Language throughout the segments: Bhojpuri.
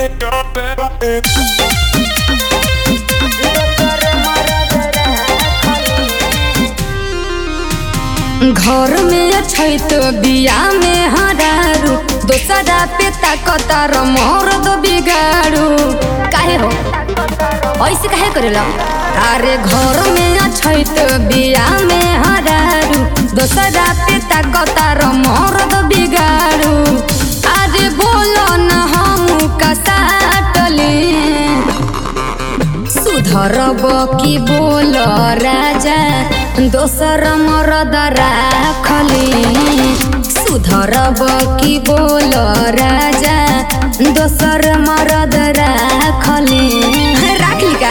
घर में छै तो बिया में हरारू दोसरा पे ताकतार मोर दो बिगाड़ू काहे हो ऐसे काहे करेला अरे घर में छै तो बिया में हरारू दोसरा पे ताकतार मोर दो बिगाड़ू अरे बोलो न हम कसाटली सुधरब कि बोल राजा दोसर मरद राखली सुधरब कि बोल राजा दोसर मरद राखली राखली का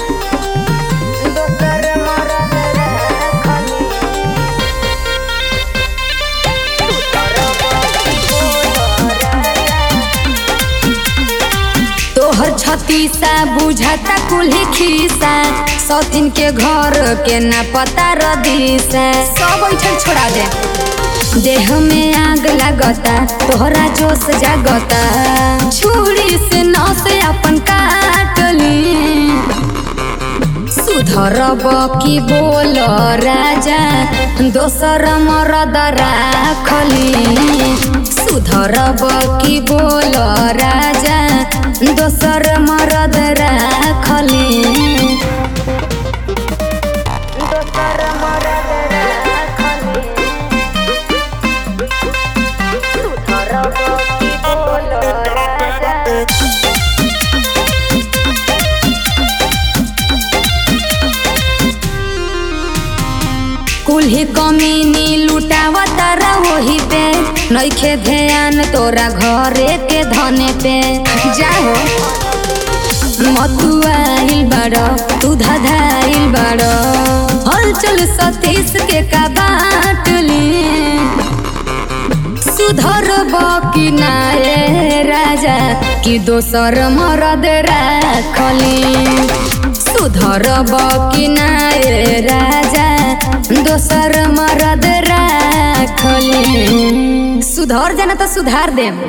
तोहर छतीसा बुझाता कुल्ही खीसा सौतीन के घर के न पता रदीसा सब ऐठन छोड़ा दे देह में आग लगता तोहरा जोश जागता छुरी से नस अपन काटली सुधरब कि बोल राजा दोसर मरद राखली सुधरब कि बोल राजा दोसर मरद राखली कुल्ही कमीनी लुटावता रहोही पे नइखे ध्यान तोरा घरे के धने पे जाहो मथुआइल बड़ तू धधाइल बड़ हलचल सतीश के का बाटली सुधर कि नाये राजा कि दोसर मरद राखली सुधर कि नाये राजा दोसर मरद राखली सुधर जाना तो सुधार देम